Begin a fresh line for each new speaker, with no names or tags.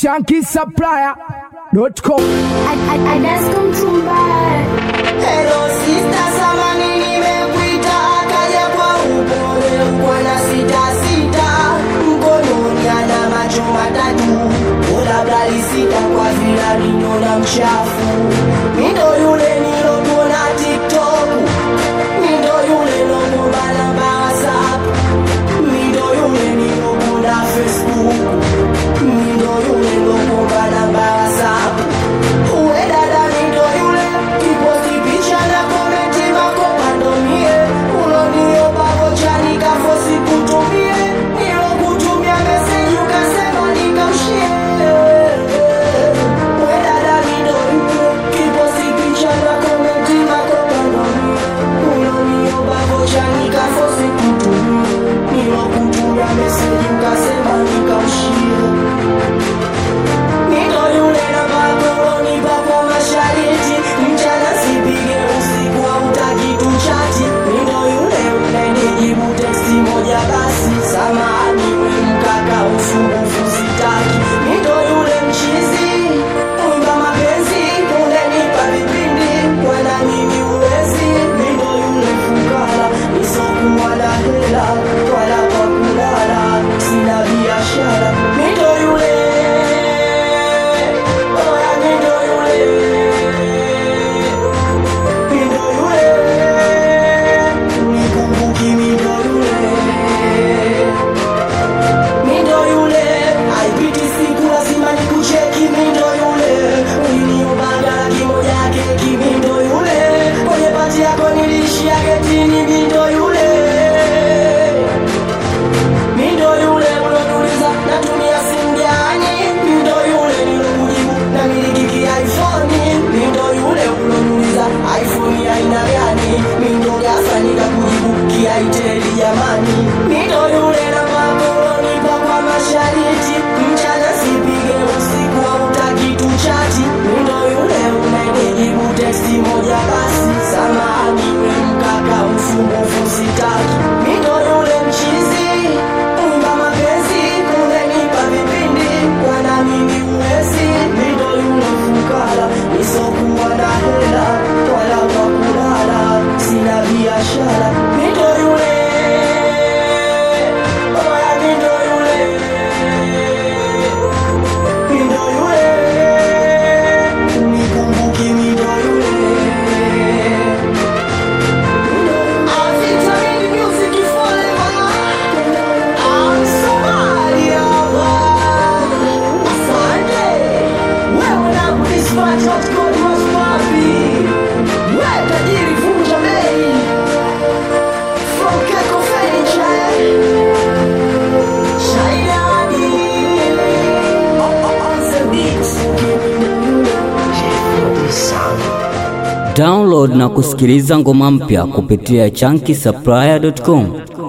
shankisupplier.com.
Hello sister, samani nimekuita, akaja kwa upole, mkwana sita sita, mkononi ana macho matatu, labda lisita kwa vila ninyona mchafu. Mindo yule nilokuona TikTok, mindo yule lokumbana WhatsApp, mindo yule nilokuona Facebook, mindo yule lokumbana WhatsApp. Uwe dada mindo yule kiposti picha na komenti makopandomie uloniomba vocha nikafosi kutumie nilokutumia meseji ukasema nikamshie Uwe dada mindo yule kiposti picha na komenti makopandomie uloniomba vocha nikafosi kutumie nilokutumia meseji ukasema nikamshie Nito yule na makoloni papo mashariti mchana sipige usiku hautaki tuchati Nito yule unanijibu teksti moja basi samahani we mkaka usumbufu sitaki Nito yule mchizi mwimba mapenzi unanipa vipindi wala mimi uwezi Nito yule fukara nisokuwa na hela wala kwa kulala sina biashara Nito yule Oya mindo yule Mindo yule Nikumbuki mindo yule Mindo yule Haipiti siku lazima nikucheki mindo yule Uliniombaga laki moja ya keki mindo yule Kwenye pati yako nilishia getini mindo yule Mindo yule uloniuliza natumia simu gani? Mindo yule nilokujibu na miliki iPhone. Mindo yule uloniuliza iPhone ya aina gani? Mindo gasa nikakujibu kiaiteli jamani. Mindo yule na makoloni kwa mashariti mchana sipige usiku hautaki tuchati. Mindo yule unanijibu teksti moja basi samahani we mkaka usumbufu sitaki. Mindo yule mchizi Umba mapenzi unanipa vipindi Wana mimi uwezi Mindo yule fukara Nisokuwa na hela Wala kwa kulala Sina biashara Mindo yule Oya mindo yule Mindo yule Nikumbuki mindo yule Avitamin music forever I'm Somalia Asante Wewe na kudispatch what's good was papi Wewe tajiri vunja bei From Keko Furniture Shaidani On the beats
Download na kusikiliza ngoma mpya kupitia chunky supplier.com.